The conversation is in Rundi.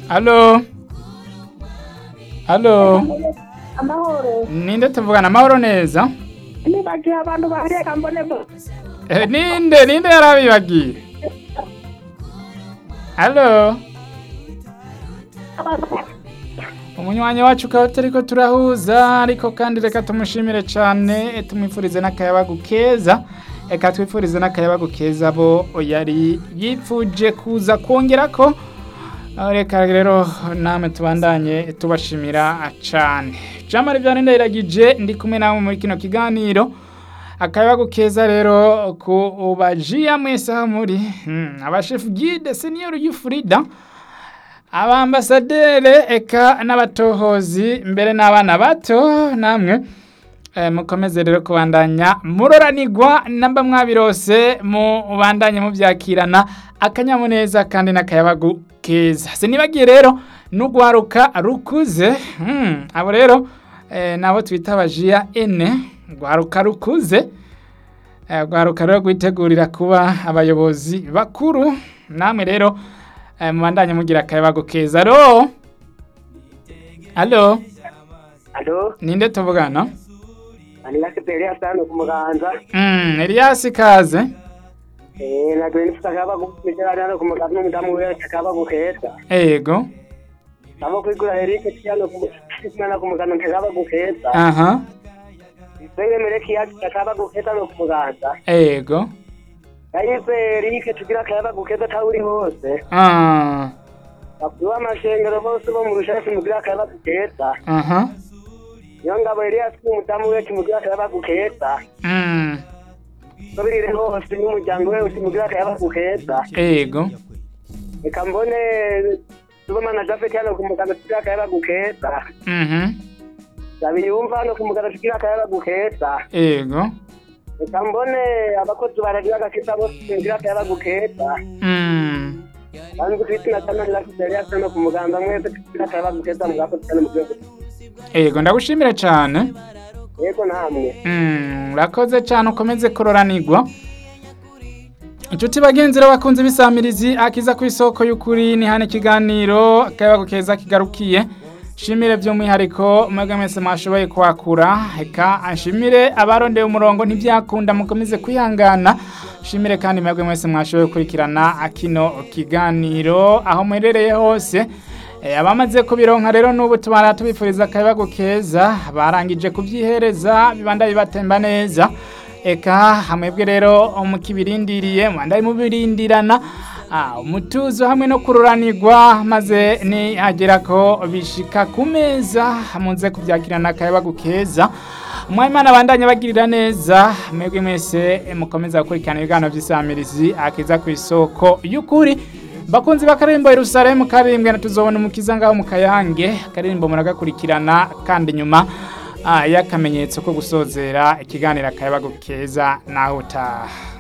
Halo. Halo. amahoro Ninde tuvugana amahoro neza? nibagiye abantu bareka mbone bo Eh, ninde ninde yarabibagiye? Halo. Umunywanyi wacu ukaba turiko turahuza ariko kandi reka tumushimire cane tumwifurize n'akayabagu keza eka twifurize n'akayabagu keza bo yari yipfuje kuza kongerako aho reka rero namwe tubandanye tubashimira cane jamari vyane ndayiragije ndi kumwe namwe muri kino kiganiro akayabagu keza rero ku bajiya mwese aho muri hmm, abashefu guide senior y'ufurida abambasadere eka n'abatohozi mbere n'abana bato namwe eh, mukomeze rero kubandanya muroranirwa namba mwabirose mubandanye muvyakirana akanyamuneza kandi n'akayabagu keza sinibagiye rero n'ugwaruka rukuze hmm, abo rero eh, nabo twita abajiya ene gwaruka rukuze eh, gwaruka rero gwitegurira kuba abayobozi bakuru namwe rero eh, mubandanye mugira akayabagu keza alo alo alo ninde tuvugana anilakipeli asano ku muganza mm, Elias kaze eh nagwe nifite akaba gukumijana hano ku muganza n'umudamu wese akaba gukeza ego abo kwigura erike cyano ku muganza ku muganza akaba gukeza aha twebwe mereki yacu akaba gukeza no ku muganza ego yahise erike tugira akaba gukeza aho uri hose ah, bakuru amashengero bose bo mu rushasi mugira akaba gukeza aha niyo ngabo Elias umudamu wese mugira akaba gukeza mm, babirire hose n'umuryango we usimugira akaba gukeza ego reka mbone tubamana jafeti hano ku muganda tugira akayaba gukeza mhm zabiyumva hano ku muganda tugira akayaba gukeza ego reka mbone abakozi baragira agakisa bose tugira akayaba gukeza mm, kandi twite na tana lakiseri hano ku muganda mwese tugira akayaba gukeza mugakozi cyane mu gihugu ego ndagushimira cane yego namwe Mm, urakoze cyane ukomeze kuroranirwa inshuti bagenzi rero bakunze ibisamirizi akiza ku isoko y'ukuri ni hano ikiganiro akayabago keza kigarukiye shimire by'umwihariko mwebwe mwese mwashoboye kwakura reka nshimire abarondeye umurongo ntibyakunda mukomeze kwihangana shimire kandi mwebwe mwese mwashoboye gukurikirana kino kiganiro aho muherereye hose Eh, abamaze kubironka rero n'ubu tubara tubifuriza akayabagu keza barangije kubyihereza bibanda bibatemba neza eka hamwebwe rero mukibirindiriye mubanda mubirindirana ah, umutuzo hamwe no kururanirwa maze nihagera ko bishika ku meza muze kubyakirana akayabagu keza umwimana abandanye bagirira neza mwebwe mwese eh, mukomeza gukurikirana ibiganiro by'isamirizi akiza ku isoko y'ukuri bakunzi b'akaririmbo Yerusalemu karimbwe na tuzobona umukiza ngaho mu kayange akaririmbo muragakurikirana kandi nyuma ah, y'akamenyetso ko gusozera ikiganiro akayabago keza naho utaha